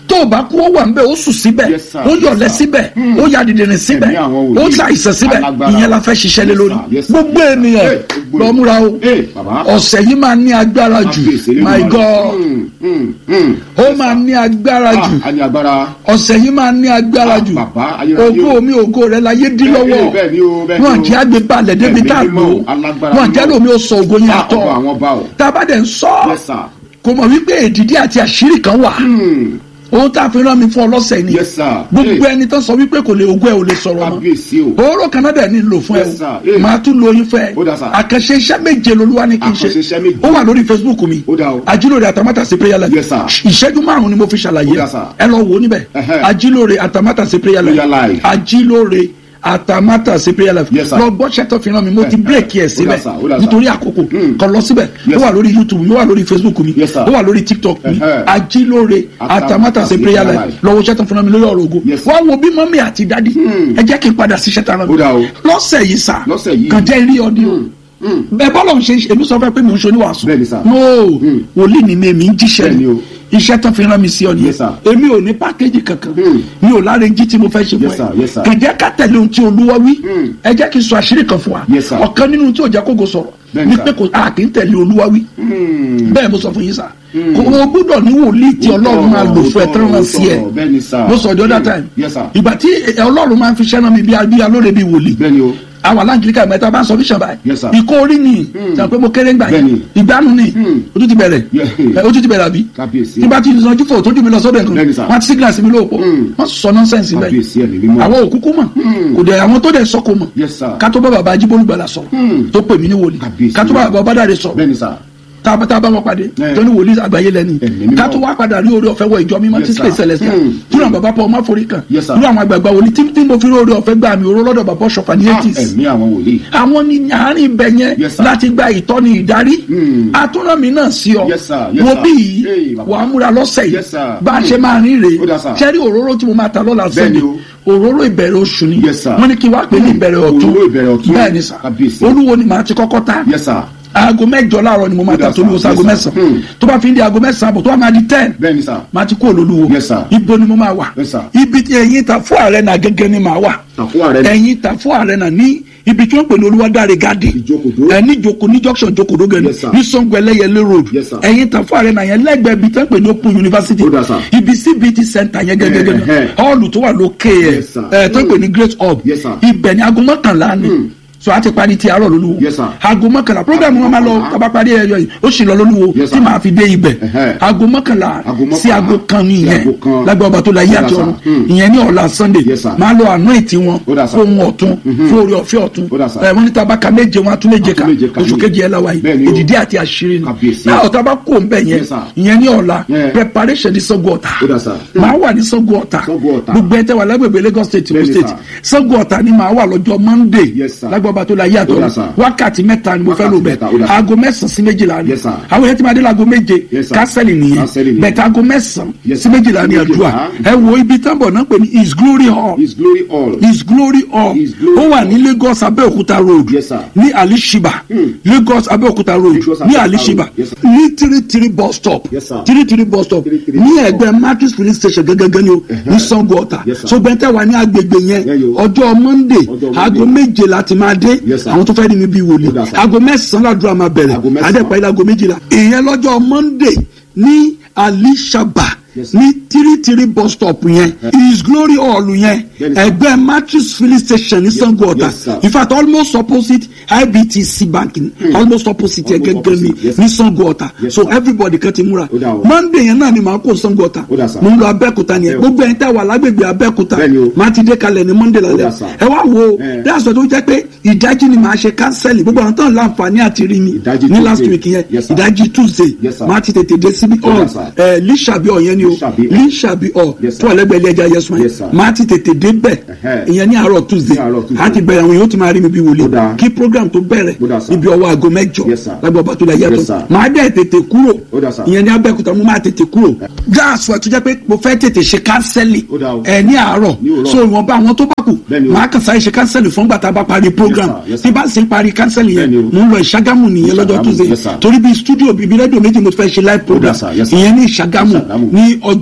tó o bá kú ó wà ń bẹ ó sùn síbẹ̀ Yes, sir. ó yọ̀lẹ́ Yes, sir. síbẹ̀ ó ya dìdìrín síbẹ̀ Ẹ̀mí àwọn ó wòlíì. ṣàìsàn síbẹ̀ Alágbára. ìyẹn la fẹ́ ṣiṣẹ́ lé Yes, lórí sir. Yes, sir. gbogbo ènìyàn Hey, gbogbo lọ múra o Hey, bàbá. ọ̀sẹ̀ yìí máa ní agbára jù Kábíyèsí nínú my rẹ̀. god Mm, mm, mm. ó máa ní agbára jù Ah, a ní agbára. ọ̀sẹ̀ yìí máa ní agbára Ah, jù bàbá, ayérayé ògo o. mi ògo rẹ la yé dín Bẹ́ẹ̀ ni, lọ́wọ́ bẹ́ẹ̀ ni o, bẹ́ẹ̀ ni wọn o. jẹ́ àgbẹ̀ balẹ̀ débi Ẹ̀mí tá a lò mímọ́, alágbára wọn jẹ́ mímọ́. lómi ó sọ ògo yẹn Ah, àtọ̀ ọba àwọn ọba o. tá a bá dẹ̀ ń sọ Yes, sir. kò mọ̀ wípé èdìdí àti àṣírí kan wà Hmm. ohun tá a fi rán mi fún ọlọ́sẹ̀ ni Yes, sir. gbogbo Hey. ẹni tó sọ wípé kò lè ogún ẹ ò lè sọ̀rọ̀ mọ́ Kábíyèsí o. òórò kan náà dẹ̀ ní lò fún ẹ Yes, o sir. Hey. máa tún lo oyin fẹ́ Ó dà, sir. àkànṣe iṣẹ́ méje lolúwa ní kí n Àkànṣe iṣẹ́ ṣe méje. ó wà lórí facebook mi Ó dà o. ajílóore àtàmátàsí prayer life Yes, sir. ìṣẹ́jú márùn-ún ni mo fi ṣàlàyé Ó dà, sir. ẹ lọ wò ó níbẹ̀ Ẹhẹ́. ajílóore àtàmátàsí prayer life Prayer life. ajílóore àtàmátàsí prayer life Yes, sir. lọ gbọ́sẹ̀ tó fi ràn mí mo ti Ẹhẹ́. bírèkì ẹ̀ Ó dà, síbẹ̀ sir. Ó dà, sir. nítorí àkókò Hmm. kan lọ síbẹ̀ Yes, ó wà sir. lórí youtube mi ó wà lórí facebook mi Yes, sir. ó wà lórí tiktok mi Ẹhẹ́. ajílóore àtàmátàsí prayer life lọ́wọ́ iṣẹ́ tó fi ràn mí lórí ọ̀rọ̀ ògo Yes, sir. wá wo bí mọ́mí àti dádì ẹ jẹ́ kí n padà síṣẹ́ tara mi Ó dà o. lọ́sẹ̀ yìí sà Lọ́sẹ̀ yìí. kàn jẹ́ rí ọdí o bẹ́ẹ̀ bọ́lọ̀ ń ṣe èmi sọ fẹ́ pé mò ń ṣe oníwàásù Bẹ́ẹ̀ni, sir. no wòlíì ni mi èmi ń jíṣẹ́ Bẹ́ẹ̀ni ni o. iṣẹ́ tán fi rán mi sí ọ nìyẹn Yes, sir. èmi ò ní pákéjì kankan Hmm. mi ò láre jí tí mo fẹ́ ṣe fún Yes, sir. Yes, sir. ẹ kàn jẹ́ ká tẹ̀lé ohun tí olúwa wí Hmm. ẹ jẹ́ kí n sọ àṣírí kan fún wa Yes, sir. ọ̀kan nínú tí ò jẹ́ kógo sọ̀rọ̀ Bẹ́ẹ̀ni, ni sir. pé kò a kì í tẹ̀lé olúwa wí Hmm. bẹ́ẹ̀ mo sọ fún yín sà kò o gbúdọ̀ ní wòlíì tí ọlọ́run máa lò fún ẹ tán rán sí ẹ Bẹ́ẹ̀ni, sir. mo sọ the other Hmm. time Yes, sir. ìgbà tí ẹ, ọlọ́run máa ń fi ṣẹ́ràn mi bí a- bí alóore bí wòlíì Bẹ́ẹ̀ni o. àwọn aláǹgíríkà mẹ́ta bá ń sọ bíṣàn báyìí Yes, sir. ìkó orí ni sọ pé mo kéré ńgbà yẹn Bẹ́ẹ̀ni. ìgbàanu ni Hmm. o tún ti bẹ̀rẹ̀ Yeah. ẹ, o tún ti bẹ̀rẹ̀ àbí Kábíyèsí. tí bá ti sanjú fò tójú mi lọ sọ́dọ̀ nǹkan Bẹ́ẹ̀ni, sir. wọ́n ti signal sí mi lóòpọ̀ Hmm. wọ́n sọ nọ́nsẹ̀nsì bẹ́ẹ̀ Kábíyèsí ẹ̀mí mímọ́. àwọn òkúkú mọ̀ kò dẹ̀ àwọn tó dẹ̀ sọ kò mọ̀ Yes, sir. ká tó bá bàbá ajíbólúgbàlà sọ Hmm. tó pè mí ní wòlíì Kábíyèsí. ká tó bá bàbá bàdàrẹ sọ Bẹ́ẹ̀ni, sir. tá a tá a bá wọn pàdé Eh. tó ní wòlíì àgbáyé lẹ́ni Ẹ̀mí mímọ́. ká tó wá padà rí orí ọ̀fẹ́ wọ ìjọ mímọ́ Yes, tí sir. kìí celestial Hmm. túnú àwọn bàbá pọ̀ ọmọ àforí kan Yes, sir. túnú àwọn àgbààgbà wòlíì tí tí mo fi rí orí ọ̀fẹ́ gbà mí oró lọ́dọ̀ bàbá ọ̀ṣọ̀fà ní Ah, eighties Ẹ̀mí àwọn wòlíì. àwọn ní àárín ibẹ̀ yẹn Yes, sir. láti gba ìtọ́ni ìdarí Hmm. àtúnrànmí náà sí ọ Yes, sir. Yes, wo sir. bí Hey, yìí bàbá. wàá múra lọ́sẹ̀ yìí Yes, sir. bá a ṣe máa rìn rèé Ó dà, sir. ṣẹ́rí òróró tí mo máa ta lọ́la Bẹ́ẹ̀ni sẹ́ni òróró ìbẹ̀rẹ̀ oṣù ni Yes, sir. wọ́n ní kí wàá pè ní ìbẹ̀rẹ̀ ọ̀tún Òróró ìbẹ̀rẹ̀ ọ̀tún. bẹ́ẹ̀ ni sà Kábíyèsí. olúwo ni màá ti kọ́kọ́ ta Yes, sir. aago mẹ́jọ láàárọ̀ ni mo máa Ó dà, ta tó ní sir. oṣù aago Yes, sir. mẹ́sàn Hmm. tó bá fi ń di aago mẹ́sàn àbọ̀ tó bá máa di ten Bẹ́ẹ̀ni, sir. máa ti kú olólùwò Yes, sir. ibo ni mo máa wà Yes, sir. ibi tí ẹ̀yin ta fún ààrẹ náà gẹ́gẹ́ ni màá wà Tàfún ààrẹ ni. ẹ̀yin ta fún ààrẹ náà ní ibi tí wọ́n pè ní olúwadáre gádì Ìjókòdó. ẹ ní joko ní junction jokodo gẹ̀ẹ́ni Yes, sir. ní sango ẹlẹ́yẹlé road Yes, sir. ẹ̀yin ta fún ààrẹ náà yẹn lẹ́gbẹ̀ẹ́ ibi tí wọ́n pè ní open university Ó dà, sir. ibi cbt center yẹn gẹ́gẹ́gẹ́ Eh, eh. hall tó wà lókè ẹ̀ Yes, sir. ẹ̀ tó ń pè ní great hub Yes, sir. ibẹ̀ ni aago mọ́kànlá ni so a ti parí ti àárọ̀ lólúwo Yes, sir. aago mọ́kànlá program wọn máa lọ mọ́kànlá. tàbá parí ẹyọ yìí ó sì lọ lólúwo Yes, tí sir. màá fi dé ibẹ̀ Ẹhẹ́. aago mọ́kànlá Aago mọ́kànlá. sí aago kan Sí nìyẹn aago kan. lágbà ọba tó la yé Ó dà, àti sir. ọ̀run Hmm. ìyẹn ní ọ̀la sunday Yes, sir. máa lọ àánú ètí wọn Ó dà, sir. fún ohun ọ̀tún fún orí ọ̀fẹ́ ọ̀tún Ó dà, sir. ẹ wọ́n ní tabaka méje wọn atún méje ká Atún méje ká oṣù ní. kejì ẹ̀ la wáyé Bẹ́ẹ̀ ni o. èdìdí àti àṣírí ni Kábíyèsí. náà ọ̀tá bá kó nbẹ yẹn Yes, sir. ìyẹn ní ọ̀la Yeah. preparation ní Ṣàngó Ọ̀tà Ó dà, sir. máa wà ní Ṣàngó Ọ̀tà Ṣàngó Ọ̀tà. gbogbo ẹ̀ tẹ́ wà lágbègbè Lagos state Ogun Bẹ́ẹ̀ ni, state Ṣàngó Ọ̀tà ni màá wà lọ́jọ́ monday Yes, sir. lágbà ọba tó la yé àti Ó dà, ọ̀run sir. wákàtí mẹ́ta ni mo fẹ́ lò Wákàtí mẹ́ta, ó dà, bẹ́ẹ̀ sir. aago mẹ́sàn-án sí méjìlá ni Yes, sir. àwọn yẹn ti máa dé láago méje Yes, sir. kásẹ̀lì nìyẹn Kásẹ̀lì nìyẹn. bẹ̀ẹ̀ aago mẹ́sàn-án Yes, sí sir. méjìlá ni Sí àdúrà méjìlá. ẹ wo ibi tábọ̀ náà pè ní his glory hall His glory all. his glory hall His glory ó wà hall. ní Lagos Abẹ́òkúta road Yes, sir. ní alishiba Lagos Abẹ́òkúta road Lagos, ní Abẹ́òkúta alishiba road. Yes, sir. ní three three bus stop Yes, sir. three three bus stop Three three ní bus stop. ẹgbẹ́ market police station gẹ́gẹ́gẹ́ ni o ní Ṣàngó Ọ̀tà Yes, sir. so bẹ́ntẹ́ wà ní agbègbè yẹn Yeah, yo. ọjọ́ monday Ọjọ́ aago Monday. méje láti máa dé Yes, sir. àwọn tó fẹ́ rí mi bí wòlíì Ó dà, sir. aago mẹ́sàn-án ládùúrà máa bẹ̀rẹ̀ Aago mẹ́sàn-án. adẹ́pẹ́ ilé aago méjìlá ìyẹn lọ́jọ́ monday ní alishaba Yes, sir. ní three three bus stop yẹn his glory hall yẹn Yes, sir. ẹgbẹ́ matrix filling station ní Ṣàngó Ọ̀tà yes, sir. in fact almost opposite ibtc bank ni almost opposite yẹn Almost gẹ́gẹ́ ni opposite, yes, ní sir. Ṣàngó Ọ̀tà Yes, so sir. everybody kan ti múra Ó dà o. monday yẹn náà ni màá kó Ṣàngó Ọ̀tà Ó dà, sir. mo ń lọ abẹ́òkúta nìyẹn Ẹ o. gbogbo ẹ̀yin tẹ́ wà lágbègbè abẹ́òkúta Bẹ́ẹ̀ni o. máa ti dé kalẹ̀ ní monday Ó lálẹ́ dà, sir. ẹ wá wo Ẹ. dáàsọ tó jẹ́ pé ìdájí ni màá ṣe kánsẹ́lì gbogbo àwọn tó ń láǹfààní àti rí mi Ìdájí ní last Tuesday. week yẹn Yes, sir. ìdájí tuesday Yes, sir. máa ti tètè dé síbi Ó dà, ọ̀ sir. ẹ̀ lísàbí ọ̀ yẹn ni o Lísàbí ọ̀. lísàbí ọ̀ Yes, sir. tó wà lẹ́gbẹ̀ẹ́ ilé ẹja yẹsùn Yes, sir. yẹn máa ti tètè dé bẹ̀ Ẹhẹ́. ìyẹn ní àárọ̀ tuesday Ní àárọ̀ Tuesday. á ti bẹ̀rẹ̀ àwọn yóò ti máa rí mi bí Ó wòlé dà. kí program tó bẹ̀rẹ̀ Ó dà, sir. ibi ọwọ́ aago mẹ́jọ Yes, sir. lágbàá ọba tó la yàtọ̀ Yes, sir. máa dẹ̀ tètè kúrò Ó dà, sir. ìyẹn ní abẹ́òkúta mo máa tètè kúrò gáàsì ẹ̀ tó jẹ́ pé mo fẹ́ tètè ṣe kánsẹ́lì Ó dà o. ẹ̀ ní àárọ̀ Ní òwúrọ̀. so ìwọ̀nba àwọn tó bá kù Bẹ́ẹ̀ni o. máa kàn sáré ṣe kánsẹ́lì fún gbàtà bá parí program Yes, sir. tí bá sì ń parí kánsẹ́lì yẹn Bẹ́ẹ̀ni o. mo ń lọ ìṣàgámù nìyẹn lọ́jọ́ Ìṣàgámù, tuesday yes, sir. torí bí studio bíbí rédíò méjì mo ti fẹ́ ṣe live program sir, yes, sir. ìyẹn ní ìṣàgámù Ìṣàgámù. ní ọjọ́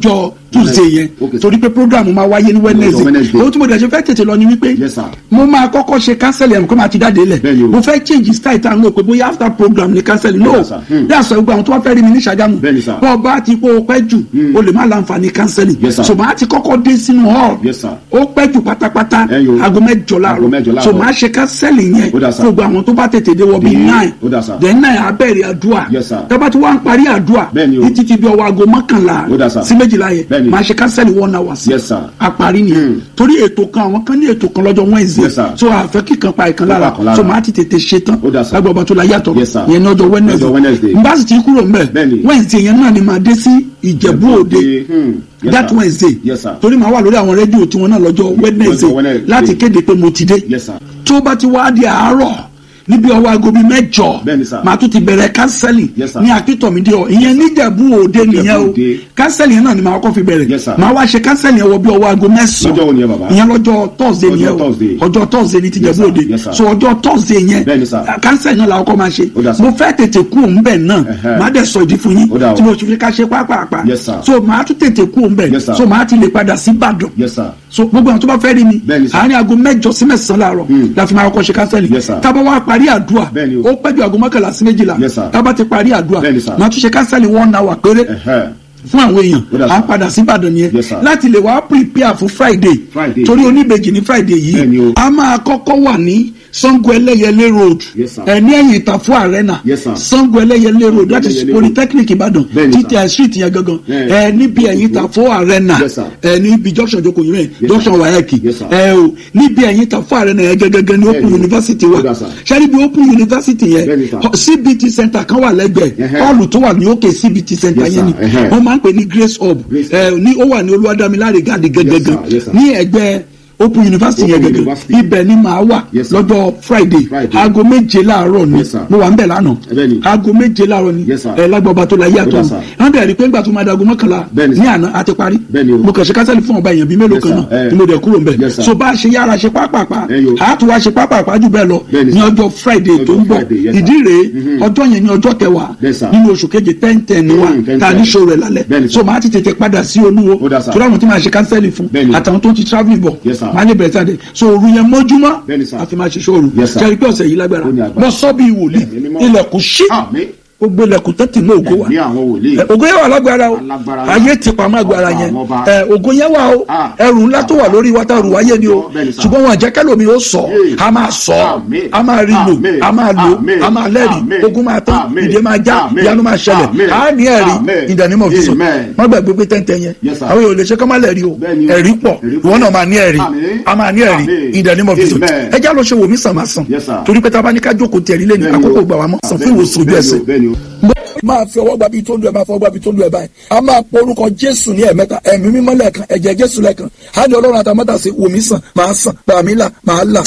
tuesday yẹn Okay. torí pé program máa wáyé ní wednesday Wednesday. ohun tí mo dẹ̀ ṣe fẹ́ tètè lọ ni wípé Yes, sir. mo máa kọ́kọ́ ṣe cancel ẹ̀ kó máa ti jáde lẹ̀ Bẹ́ẹ̀ni o. mo fẹ́ change style tá a ń lò pé bóyá after program ni cancel no Yes, sir. Hmm. yà sọ gbogbo àwọn tó wá fẹ́ rí mi ní Ṣàgámù Bẹ́ẹ̀ni, sir. bọ́ ọba ti kó o pẹ́ jù o lè má láǹfààní cancelling Yes, sir. so màá ti kọ́kọ́ dé sínú hall Yes, sir. ó pẹ́ jù pátápátá Ẹ̀yin o. aago mẹ́jọ Aago mẹ́jọ láàárọ̀ láàárọ̀. so màá ṣe cancelling yẹn Ó dà, sir. fún gbogbo àwọn tó bá tètè dé wọ bíi Bíi- nine ó dà, sir. then nine abẹ́rẹ́ àdúrà Yes, sir. tọ́ba tí wọ́n á parí àdúrà Bẹ́ẹ̀ni o. títí ti bí ọwọ́ aago mọ́kànlá Ó dà, sir. sí méjìlá yẹn Bẹ́ẹ̀ni. màá ṣe cancelling one hour sí Yes, sir. àparí nìyẹn Hmm. torí ètò kan àwọn kan ní ètò kan lọ́jọ́ Wednesday Yes, sir. so àfẹ́ kíkan pa ìkan Ó pa lára ìkan lára. so màá ti tètè ṣe tán Ó dà, sir. lágbàá ọba tó la yàtọ̀ Yes, sir. yẹn ní ọjọ́ Ọjọ́ Wednesday. Wednesday n bá sì ti kúrò mbẹ Bẹ́ẹ̀ni. Wednesday yẹn náà ni màá dé sí Ìjẹ̀bú Òde Hmm. Yes, that sir. Wednesday Yes, sir. torí màá wà lórí àwọn rédíò tiwọn náà lọ́jọ́ Wednesday Wednesday. láti kéde pé mo ti dé Yes, sir. tó bá ti wá di àárọ̀ níbi ọwọ́ aago bíi mẹ́jọ Bẹ́ẹ̀ni, sir. màá tún ti bẹ̀rẹ̀ kánsẹ́lì Yes, sir. ní akíntọ̀mídé ọ ìyẹn níjẹ̀bú òde nìyẹn o Òde. kánsẹ́lì yẹn náà ni màá kọ́ fi bẹ̀rẹ̀ Yes, sir. màá wá ṣe kánsẹ́lì yẹn wọ bí ọwọ́ aago mẹ́sàn-án Lọ́jọ́ wo ni ẹ, bàbá? ìyẹn lọ́jọ́ Thursday Ọjọ́ nìyẹn o Thursday. ọjọ́ Thursday ní Yes, tìjẹ̀bú sir. òde Yes, sir. so ọjọ́ Thursday yẹn Bẹ́ẹ̀ni, sir. kánsẹ́lì náà làwọn kọ́ máa ṣe Ó dà, sir. mo fẹ́ tètè kú òun bẹ̀ náà Ẹ̀hẹ́. màá dẹ̀ sọ ìdí fún yín Ó dà o. tí mo fi ká ṣe pápápá Yes, sir. so màá tún tètè kú òun bẹ̀ Yes, sir. so màá ti lè padà sí Ìbàdàn Yes, sir. so gbogbo àwọn tó bá fẹ́ rí mi Bẹ́ẹ̀ni, sir. àárín aago mẹ́jọ sí mẹ́sàn-án láàárọ̀ Hmm. la fi máa kọ́kọ́ ṣe kánsẹ́lì Yes, sir. tábà wá parí àdúrà Bẹ́ẹ̀ni o. ó pẹ́jọ aago mọ́kànlá sí méjìlá Yes, sir. tábà ti parí àdúrà Bẹ́ẹ̀ni, sir. máa tún ṣe kánsẹ́lì one hour péré Ẹ̀hẹ́. fún àwọn èèyàn Ó dà, à ń sir. padà sí Ìbàdàn nìyẹn Yes, sir. láti lè wá prepare fún Friday Friday. torí oníbejì ní Friday Bẹ́ẹ̀ni yìí o. a máa kọ́kọ́ wà ní Sango Ẹlẹ́yẹlé road Yes, sir. ẹ ní ẹ̀yìn Ìtàfún Arena Yes, sir. Sango Ẹlẹ́yẹlé road that is Ẹlẹ́yẹlé road. Polytechnic Ìbàdàn Bẹ́ẹ̀ni, sir. títí ẹ̀ street yẹn gangan Yeah. ẹ níbi ẹ̀yìn Ìtàfún Arena Yes, sir. ẹ níbi junction Joko yìí rẹ̀ Yes, junction sir. Wayeki Yes, sir. ẹ o níbi ẹ̀yìn Ìtàfún Arena yẹn gẹ́gẹ́gẹ́ ní Open Bẹ́ẹ̀ni. University Ó wa dà, sir. ṣẹ́ni bí Open University yẹn Bẹ́ẹ̀ni, sir. CBT center kan wà lẹ́gbẹ̀ẹ́ Ẹhẹ́. hall tó wà ní òkè CBT center Yes, yẹn ni sir. Ẹhẹ́. wọ́n máa ń pè ní Grace Hub Grace ẹ ní ó wà ní Olúwadámiláre gáàdì gẹ́gẹ́gẹ́ sir. Yes, sir. ní ẹgbẹ́ Open University Open yẹn gẹ́gẹ́ University. ibẹ̀ ni màá wà Yes, sir. lọ́jọ́ Friday Friday. aago méje láàárọ̀ ni Yes, sir. mo wà ń bẹ̀ lánàá Bẹ́ẹ̀ ni. aago méje láàárọ̀ ni Yes, sir. ẹ lágbàbà tó la Ó yàtọ̀ dà, ni sir. wọ́n dẹ̀ rí i pé ńgbà tó máa dago mọ́kànlá Bẹ́ẹ̀ ni, ní sir. àná àti parí Bẹ́ẹ̀ ni o. mo kàn ṣe kásẹ̀lì fún ọba èèyàn bíi mélòó Yes, kan sir. náà Eh. ni mo dẹ̀ kúrò ń bẹ̀ Yes, sir. so bá a ṣe yára ṣe pápápá Eh, yo. a tún wá ṣe pápápá jù bẹ́ẹ̀ lọ Bẹ́ẹ̀ ni, ní sir. ọjọ́ Friday tó ń Ọjọ́ bọ̀ Friday, yes, sir. ìdí rèé Mhm. ọjọ́ yẹn ní ọjọ́ kẹwàá Yes, sir. nínú oṣù keje ten ten ni wa Mm, 10, ta 10. ní ṣòro ẹ̀ lálẹ́ Bẹ́ẹ̀ ni, so sir. màá ti tètè padà sí olúwo Ó dà, sir. tó láwọn tí màá ṣe kánsẹ́lì fún Bẹ́ẹ̀ ni. àtàwọn tó ti travelling bọ̀ Yes, sir. màá lè bẹ̀rẹ̀ sáde so òru yẹn mọ́júmọ́ Bẹ́ẹ̀ ni, sir. àti máa ṣe ṣòro Yes, sir. jẹ́rìí pé ọ̀sẹ̀ yìí lágbára Ó ní agbára. lọ sọ́ bíi wòlíì Ẹ̀mí mímọ́. ilẹ̀kùn ṣí Àmín. gbogbo ilẹ̀kùn tó ti mú ògo wa Ẹ̀mí àwọn wòlíì. Ẹ, ògo yẹn wà lágbára o Alágbára. ayé ti pamọ́ agbára Ọba yẹn àwọn ọba. ẹ, ògo yẹn wà o Ah. ẹrù ńlá tó wà lórí wa tá a rù wáyé ni o Bẹ́ẹ̀ ni, sir. ṣùgbọ́n wọn àjẹkẹ́ lomi ó sọ Yay. a máa sọ Àmín. a máa rí lò Àmín. a máa lò Àmín. a máa lẹ́rìí Àmín. ogun máa tán Àmín. ìdè máa já Àmín. ìyanu máa ṣẹlẹ̀ Àmín. a ní ẹ̀rí Àmín. ìdánimọ̀ fi sọ Amen. wọ́n gbàgbé pé tẹ́ntẹ́ yẹn Yes, sir. àwọn èèyàn ò lè ṣe kọ́ máa lẹ́rìí o Bẹ́ẹ̀ ni o. ẹ̀rí pọ̀ Ẹ̀rí pọ̀. ìwọ náà máa ní ẹ̀rí Àmín. a máa ní ẹ̀rí Àmín. ìdánimọ̀ fi sọ Amen. ẹ já lọ ṣe wò mí sàn máa sàn Yes, sir. torí pé tá a bá ní ká jókòó tẹ̀rí lẹ́nu Bẹ́ẹ̀ ni o. àkókò gbà wá mọ́ sàn fún ìwòsàn ojú ẹsẹ̀ Bẹ́ẹ̀ ni o. máa fi ọwọ́ gbabi tó ń lu ẹ̀ máa fọwọ́ gbabi tó ń lu ẹ̀ báyìí a máa pọ orúkọ jésù ní ẹ̀mẹ́ta ẹ̀mí mímọ́ lẹ́ẹ̀kan ẹ̀jẹ̀ jésù lẹ́ẹ̀kan á ní ọlọ́run àtàmọ́tà sí wòmí sàn máa sàn bàmí là máa là.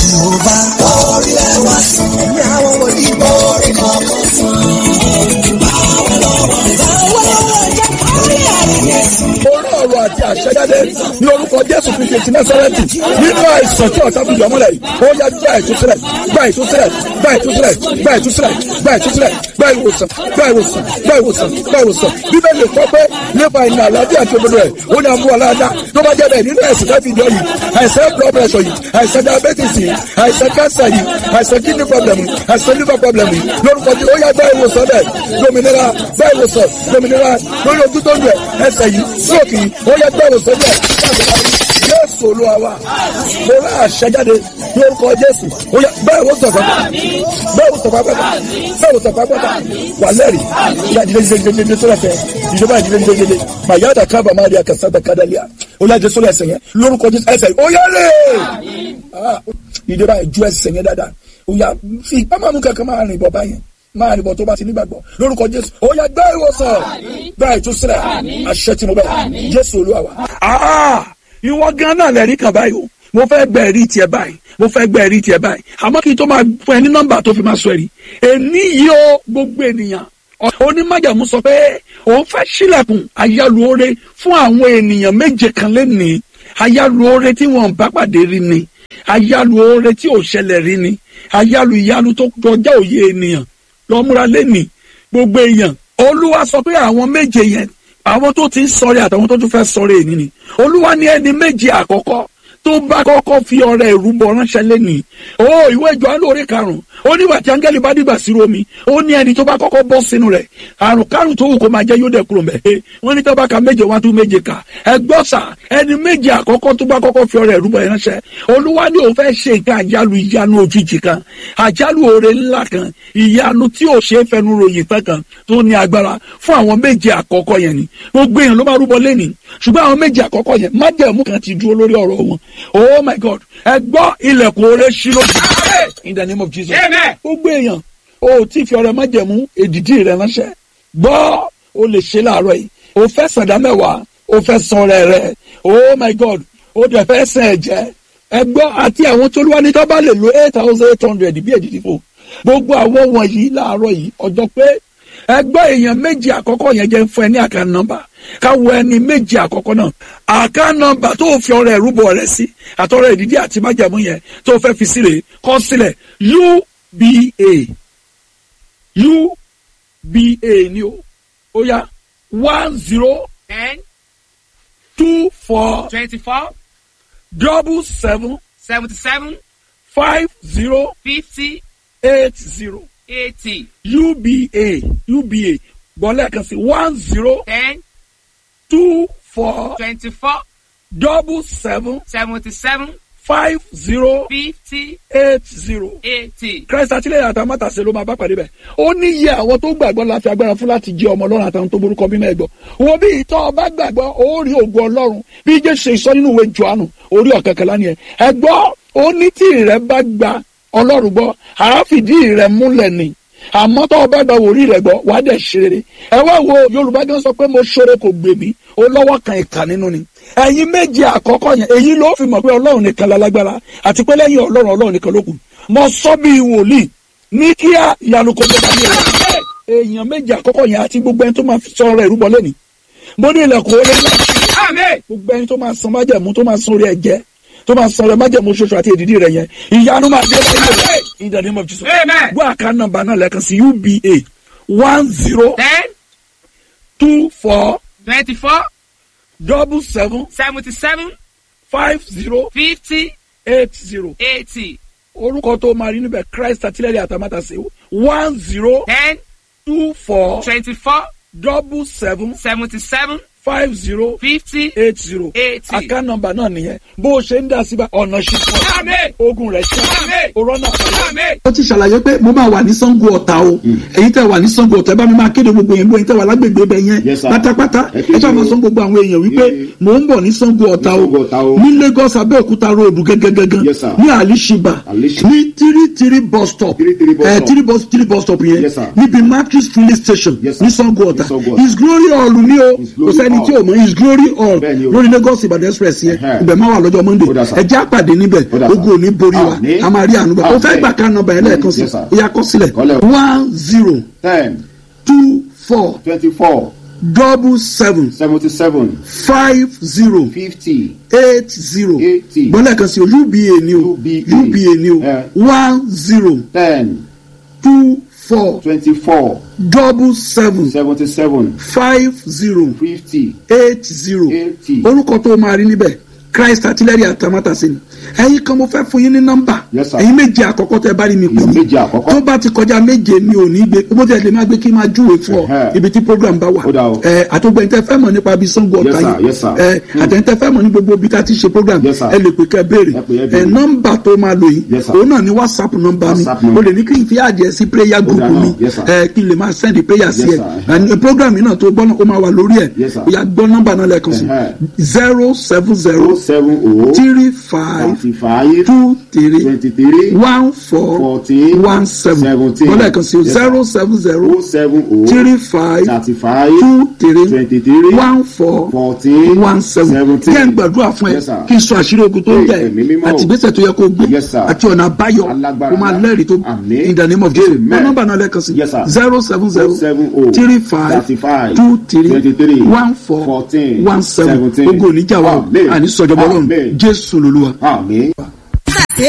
orí ọ̀rọ̀ àti àṣẹjáde ní orúkọ jésù kristu ti násárẹ́tì nínú àìsàn tí ọ̀tá fi jọmọ́lẹ̀ yìí ó yá gba ìtúsílẹ̀ gba ìtúsílẹ̀ gba ìtúsílẹ̀ gba ìtúsílẹ̀ gba ìtúsílẹ̀ gba ìwòsàn gba ìwòsàn gba ìwòsàn gba ìwòsàn bíbélì kọ́ pé nípa ìnà àlàáfíà tó gbọdọ̀ ẹ̀ ó ní àmú aláàdá tó bá jẹ́ bẹ́ẹ̀ nínú ẹ̀sìn tó fi jọ yìí àìsàn blood pressure yìí àìsàn diabetes yìí àìsàn cancer yìí àìsàn kidney problem yìí àìsàn liver problem yìí lórúkọ tí ó yá gba ìwòsàn bẹ́ẹ̀ dominira gba ìwòsàn dominira lórí ojú tó ń lẹ̀ ẹsẹ̀ yìí stroke yìí ó yá gba ìwòsàn bẹ́ẹ̀ jésù olúwa wa mo rà àṣẹjáde ní orúkọ jésù ó yá bẹ́ẹ̀ wò sọ̀fà bẹ́ẹ̀ wò sọ̀fà pẹ́ta bẹ́ẹ̀ wò sọ̀fà pẹ́ta wà lẹ́rìí ìyá ìdílé ìdílé ìdílé tó lẹ́fẹ̀ẹ́ ìjọba ìdílé ìdílé ìdílé màyáda kábà máa rí akásádà kádàlíà ó yá jésù lẹ́sẹ̀ yẹn lórúkọ jésù ẹsẹ̀ ó yá lè ìjọba ìjú ẹsẹ̀ yẹn dáadáa ó yá fi ipá máa mú kankan máa rìn bọ̀ báyẹn máa rìn bọ̀ tó bá ti nígbàgbọ́ lórúkọ jésù ó yá gbá ìwòsàn gbá ìtúsílẹ̀ àṣẹ tí mo bẹ̀ jésù olúwa wa. ìwọ gan náà lẹ́rìí kan báyìí o mo fẹ́ gbẹ ẹ̀rí tiẹ̀ báyìí mo fẹ́ gbẹ ẹ̀rí tiẹ̀ báyìí àmọ́ kí n tó máa fún ẹ ní nọ́mbà tó fi máa sọ ẹ̀rí èmi yìí ó gbogbo ènìyàn onímájàmú sọ pé òun fẹ́ sílẹ̀kùn ayálùore fún àwọn ènìyàn méje kan lẹ́nìí ayálùore tí wọ́n bá pàdé rí ni ayálùore tí ò ṣẹlẹ̀ rí ni ayálù ìyanu tó kọjá òye ènìyàn lọ́múra lẹ́nìí gbogbo èèyàn olúwa sọ pé àwọn méje yẹn àwọn tó ti ń sọrí àtàwọn tó tún fẹ́ sọrí èyí ni olúwa ní ẹni méjì àkọ́kọ́ tó bá kọ́kọ́ fi ọrẹ ìrúbọ ránṣẹ́ lẹ́nìí ó ìwé Jòhánù orí karùn-ún ó nígbà tí áńgẹ́lì bá dìgbà sí omi ó ní ẹni tó bá kọ́kọ́ bọ́ sínú rẹ̀ àrùn kárùn tó wù kó máa jẹ́ yóò dẹ̀ kúrò mẹ́ wọ́n ní tọ́ba ka méje wá tún méje kà ẹgbọ́ sà ẹni méje àkọ́kọ́ tó bá kọ́kọ́ fi ọrẹ ìrúbọ ránṣẹ́ olúwa ní òun fẹ́ ṣe nǹkan àjálù ìyanu òjijì kan àjálù oore ńlá kan ìyanu tí ò ṣe é fẹnu ròyìn tán kan tó ní agbára fún àwọn méje àkọ́kọ́ yẹn ni gbogbo èèyàn ló máa rúbọ lẹ́nìí ṣùgbọ́n àwọn méje àkọ́kọ́ yẹn májẹ̀mú kan ti dúró lórí ọ̀rọ̀ wọn oh my god ẹ gbọ́ ilẹ̀kùn oore ṣí lójú in the name of jesus Amen. gbogbo èèyàn o tí fi ọrẹ májẹ̀mú èdìdí rẹ ránṣẹ́ gbọ́ o lè ṣe láàárọ̀ yìí o fẹ́ sàdá mẹ́wàá o fẹ́ san ọrẹ rẹ oh my god o dẹ̀ fẹ́ sàn ẹ̀jẹ̀ ẹ gbọ́ àti àwọn tó lúwa ní tó bá lè lo eight thousand eight hundred bí èdìdí fò gbogbo àwọn wọ̀nyí láàárọ̀ yìí ọjọ́ pé ẹ gbọ́ èèyàn méjì àkọ́kọ́ yẹn jẹ́ fún ẹ ní àká nọ́mbà káwọ ẹni méjì àkọ́kọ́ náà àká nọ́mbà tó fi ọrẹ ìrúbọ rẹ sí àtọrẹ ìdídí àti májàmú yẹn tó fẹ́ fi sílẹ̀ kọ sílẹ̀ uba uba ni o ó yá one zero ten two four twenty-four double seven seventy-seven five zero fifty eight zero eighty uba uba gbọ́lẹ̀ kan sí one zero ten two four twenty-four double seven seventy-seven five zero fifty eight zero. eighty. Christ àtìlẹ́yìn àtàwọn mátàsé ló máa bá pàdé bẹ̀. ó ní iye àwọn tó gbàgbọ́ la fi agbára fún láti jẹ́ ọmọ ọlọ́run àtàwọn tó borúkọ mímọ́ ẹ̀gbọ́. wo bí ìtọ́ ọba gbàgbọ́ ó rí ògùn ọlọ́run bí jésù ṣe sọ nínú ìwé johannu orí ọ̀kẹ́kẹ́lá ni ẹ̀. ẹ̀gbọ́ ó ní tí rẹ bá gba ọlọ́run gbọ́ àáfìdí rẹ múlẹ̀ ni àmọ́ tó o bá gba wòrí rẹ̀ gbọ́ wàá dẹ̀ ṣe rere ẹ wá wo yorùbá gan sọ pé mo ṣoore kò gbè mí ó lọ́wọ́ kan ìkà nínú ni ẹ̀yin méje àkọ́kọ́ yẹn èyí ló fi mọ̀ pé ọlọ́run nìkan lálágbára àti pé lẹ́yìn ọlọ́run ọlọ́run nìkan ló kù mo sọ bí wòlíì ní kíá ìyanu kò gbọdọ̀ ní ẹ̀rọ èèyàn méje àkọ́kọ́ yẹn àti gbogbo ẹni tó máa fi sọ̀rọ̀ ìrúbọ lẹ́ni mo ní ilẹ̀kùn ó lé láti Amen. gbogbo ẹni tó máa san májẹ̀mú tó máa san orí ẹ̀jẹ̀ tó máa san orí májẹ̀mú ṣoṣo àti èdìdí rẹ̀ yẹn ìyanu máa dé lẹ́yìn rẹ̀ in the name of Jesus Amen. gbọ́ àká nọ́mbà náà lẹ́ẹ̀kan sí uba one zero ten two four twenty-four double seven seventy-seven five zero fifty eight zero eighty orúkọ tó máa rí níbẹ̀ Christ àtìlẹ́yìn àtàmátàsé one zero ten two four twenty-four double seven seventy-seven five zero fifty eight zero eighty. àká nọ́mbà náà nìyẹn bó o ṣe ń dá síbà ọ̀nà ṣùgbọ́n Amen. ogun rẹ̀ ṣe Amen. òrọ́nà Amen. ó ti ṣàlàyé pé mo máa wà ní Ṣàngó Ọ̀tà o èyí tẹ́ wà ní Ṣàngó Ọ̀tà ẹ bá mi máa kéde gbogbo yẹn gbogbo yẹn tẹ́ wà lágbègbè ibẹ̀ yẹn Yes, sir. pátápátá Ẹ ẹ kéde ṣáà máa o. sọ gbogbo àwọn èèyàn wípé Yeah. mò ń bọ̀ ní Ṣàngó Ọ̀tà Ní Ṣàngó Ọ̀tà o o. ní Lagos Abẹ́òkúta róòdù gẹ́gẹ́gẹ́gẹ́ Yes, sir. ní Alishiba Alishiba. ní tírí-tírí bus stop Tírí-tírí bus ẹ stop. tírí bus tírí bus stop yẹn Yes, sir. níbi Matthews filling station Yes, sir. ní Ṣàngó Ọ̀tà Ní Ṣàngó Ọ̀tà. his glory hall ní o His kò glory sẹ́ni tí hall. o mọ̀ his glory hall Bẹ́ẹ̀ni o. lórí Lagos Ìbàdàn express yẹn Ẹhẹ́. ibẹ̀ máa wà lọ́jọ́ Monday Ó dà, sir. ẹ jẹ́ àpàdé níbẹ̀ Ó dà, sir. ogun ò ní borí wa Àmín. a máa rí àánú gbà ó fẹ́ Àmín. gbà ká nọ́mbà yẹn lẹ́ẹ̀kan sí Yes, sir. ó yá kọ sílẹ̀ Kọ́lẹ̀ o. one zero ten two four twenty-four double seven seventy-seven five zero fifty eight zero Eighty. gbọ́dọ̀ kan sí o uba ni o UBA. uba ni o Eh. one zero ten two four twenty-four double seven seventy-seven five zero fifty eight zero eighty. orúkọ tó máa rí níbẹ̀ christ artillery atamátàsí ni ẹ̀yin kan mo fẹ́ fún yín ní nọ́mbà Yes, sir. ẹ̀yin méje àkọ́kọ́ tẹ́ bá rí mi pè Èèyàn mí méje àkọ́kọ́. tó bá ti kọjá méje mi ò ní gbé bó tilẹ̀ lè má gbé kí n máa júwe fún ọ Ẹ̀hẹ́. ibi tí program bá wà Ó dà o. ẹ àtúgbẹ̀yìn tẹ́ fẹ́ mọ̀ nípa ibi Ṣàngó Yes, Ọ̀tà sir. yìí Yes, sir. ẹ àtẹ̀yìn tẹ́ fẹ́ mọ̀ ní gbogbo ibi tá a ti ṣe program Yes, sir. ẹ lè pè kẹ́ béèrè Ẹ pè, ẹ ẹ béèrè. nọ́mbà tó máa lò yìí Yes, sir. òun náà ni whatsapp nọ́mbà mi WhatsApp number. o lè ní kí n fi àdìẹ sí prayer group dà mi náà. Yes, sir. ẹ kí n lè máa send prayer sí Yes, ẹ sir. And program yìí náà tó gbọ́ náà ó máa wà lórí ẹ̀ Yes, sir. ó yá gbọ́ nọ́mbà náà lẹ́ẹ̀kan sí Ẹ̀hẹ́. zero seven oh zero seven oh three five thirty-five two three twenty-three one four fourteen one seven seventeen. bọ́lá ẹ̀kan sí o Yes, sir. zero seven zero oh seven oh three five thirty-five two three twenty-three one four fourteen one seven seventeen. kí ẹ ń gbàdúrà fún ẹ Yes, sir. kí n sọ àṣírí ogun tó ń jẹ Ẹ̀mí mímọ́. àti ìgbésẹ̀ tó yẹ kó gbé Yes, sir. àti ọ̀nà àbáyọ Alágbára kó máa ńlá. lẹ́rìí tó Àmín. in the name of Jesus Amen. wọ́n nọ́mbà náà lẹ́ẹ̀kan sí Yes, sir. zero seven zero oh seven oh three five thirty-five two three twenty-three one four fourteen one seven seventeen. ogun oníjà wa Amen. àní sọjọbọ lọ́run Amen. Jésù lolúwa. Àmín.